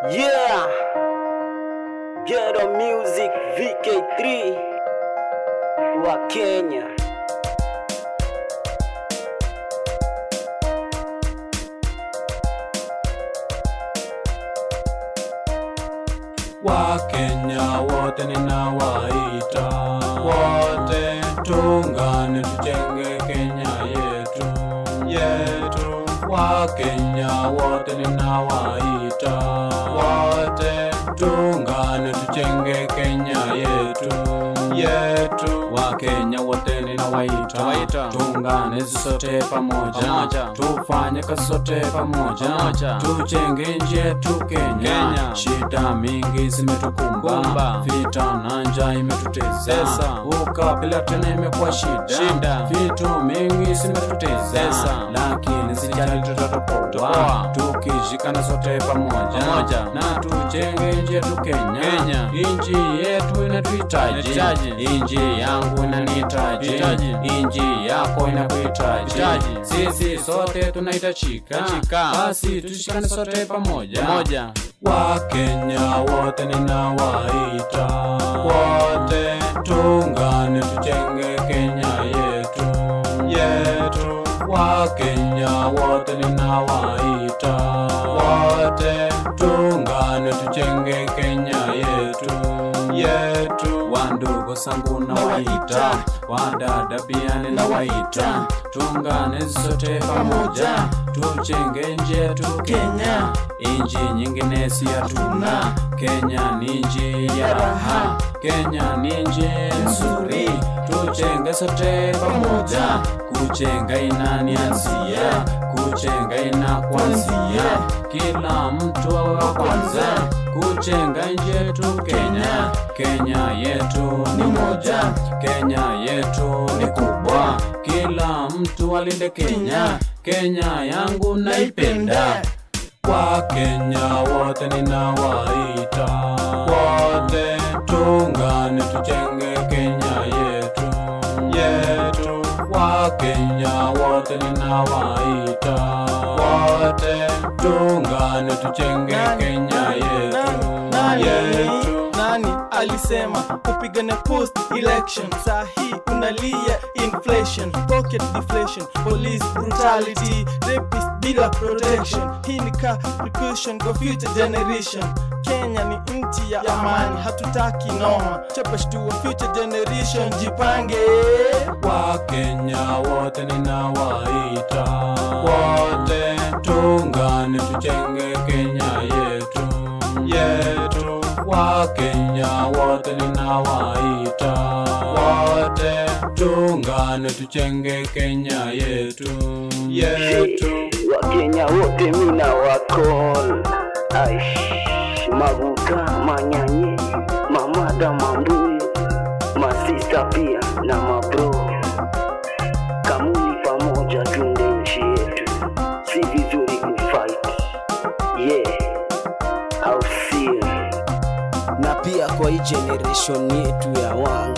Yeah, Ghetto Music VK3 wa Kenya. Wakenya wote ninawaita, wote tuungane tujenge Kenya yetu yetu. Wakenya wote ninawaita, wote tuungane tujenge Kenya yetu yetu. Wakenya wote ninawaita, Waita. tuungane sote pamoja, Pamoja. tufanye kazi sote pamoja, Pamoja. tujenge nchi yetu Kenya. Kenya. Shida mingi zimetukumba, Kumba. vita na njaa imetutesa, Tesa. ukabila tena imekuwa shida, Shida. vitu mingi zimetutesa, Tesa. lakini sijali tutatopoa, Topoa. tukishikana sote pamoja, Pamoja. na tujenge nchi yetu Kenya. Kenya. Nchi yetu inatuhitaji, Inahitaji. nchi yangu inanihitaji, Hitaji. nchi yako inakuhitaji, Hitaji. sisi sote tunahitajika, Hitajika. basi tushikane sote pamoja Pamoja. Wakenya wote ninawaita, wote tuungane tujenge Kenya yetu yetu. Wakenya wote ninawaita, wote tuungane tujenge Kenya yetu yetu. Wandugu zangu nawaita, wadada pia ninawaita, tuungane sote pamoja, tujenge nchi yetu Kenya. Inji nyingine si hatuna, Kenya ni nchi ya raha, Kenya ni nchi nzuri, tujenge sote pamoja, kujenga inanianzia, kujenga inakuanzia, kila mtu awe wa kwanza, kujenga nchi yetu Kenya. Kenya yetu ni moja, Kenya yetu ni kubwa, kila mtu alinde Kenya, Kenya yangu naipenda. Wakenya wote ninawaita, wote tuungane tujenge Kenya yetu yetu. Wakenya wote ninawaita, wote tuungane tujenge Kenya yetu nani, yetu. nani alisema kupigania post election saa hii unalia inflation pocket deflation police brutality rapist bila protection hii ni ka precaution kwa future generation kenya ni nchi ya amani hatutaki noma chapashtua future generation jipange Wakenya wote ninawaita, wote tuungane tujenge Kenya yetu yetu. Wakenya wote ninawaita, wote tuungane tujenge Kenya yetu yetu. Wakenya wote mina wakol Aish, Maguka, Manyanye, Mamada, Mambuye, masista pia na mabro Kamuni pamoja tunde nchi yetu, si vizuri kufight Yeah, au sio? na pia kwa hii generation yetu ya wanga